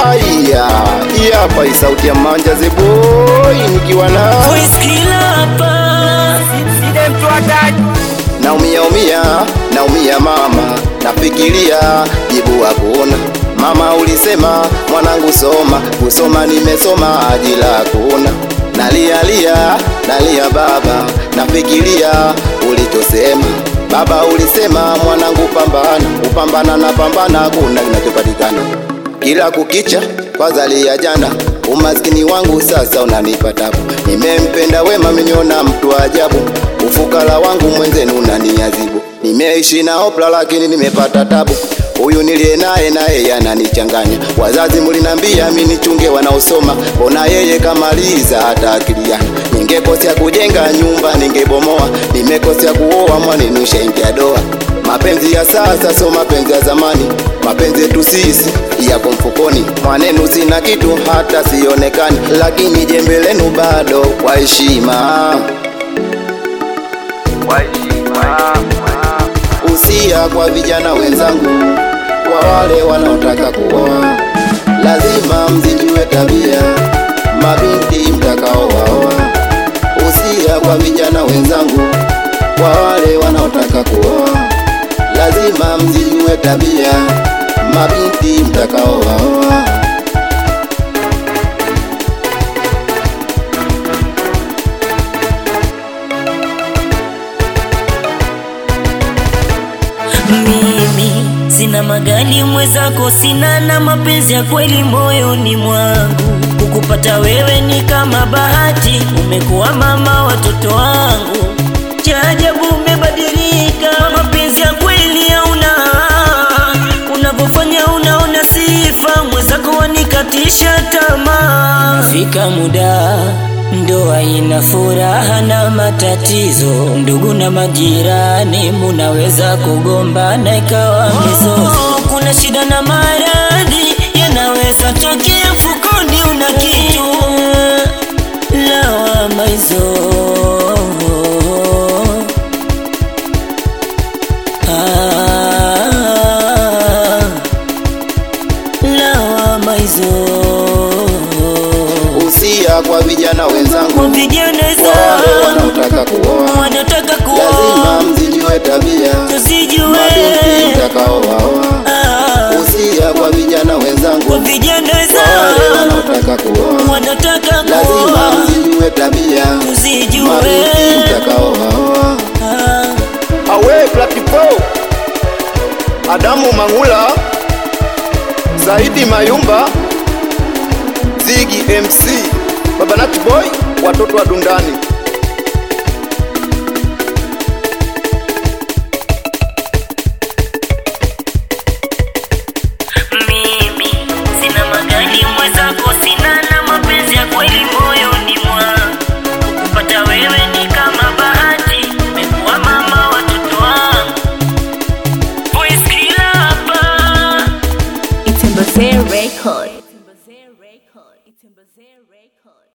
Aya, hii hapa hii sauti ya Manja the boy nikiwa na Voice killer hapa. naumia umia naumia mama, nafikiria jibu hakuna mama. Ulisema mwanangu soma, kusoma nimesoma, ajira hakuna. Nalia lia nalia baba, nafikiria ulichosema baba. Ulisema mwanangu pambana, upambana na pambana, hakuna kinachopatikana kila kukicha kwa zali ya jana, umaskini wangu sasa unanipa tabu. Nimempenda wema, meniona mtu ajabu, ufukara wangu mwenzenu unaniadhibu. Nimeishi na opla lakini nimepata tabu, huyu niliye naye naye yananichanganya. Wazazi mulinambia mimi nichunge wanaosoma, mbona yeye kamaliza hata akiliana. Ningekosea kujenga nyumba ningebomoa, nimekosea kuoa mwanenu shaingia doa. Mapenzi ya sasa so mapenzi ya zamani, mapenzi yetu sisi yako mfukoni. Mwanenu sina kitu hata sionekani, lakini jembe lenu bado kwa heshima. Usia kwa vijana wenzangu, kwa wale wanaotaka kuoa, lazima mzijue tabia mabinti mtakaowaoa. Usia kwa vijana wenzangu, kwa wale wanaotaka kuoa, lazima mzijue tabia mabinti mtakaowaoa. Mimi sina magari mwenzako, sina na mapenzi ya kweli moyoni mwangu. Kukupata wewe ni kama bahati, umekuwa mama watoto wangu. Cha ajabu umebadilika, mapenzi ya kweli hauna, unavyofanya unaona sifa, mwenzako wanikatisha tamaa. Fika muda ndoa ina furaha na matatizo, ndugu na majirani munaweza kugombana ikawa mizozo. Kuna shida na maradhi yanaweza tokea mfukoni, una kitu lawama hizo ah, lawama hizo Usia kwa vijana wenzangu, kwa vijana kwa wale zangu wanaotaka kuoa, wanataka lazima kuoa mzijue tabia tusijue mabinti mtakaowaoa. Ah, Usia kwa vijana wenzangu, kwa vijana wale zangu wanaotaka kuoa, wanataka lazima kuoa mzijue tabia tusijue mabinti mtakaowaoa. Ah, Awe Platipo, Adamu Mangula, Saidi Mayumba, Zigi MC, Baba Nat Boy, watoto wa Dundani.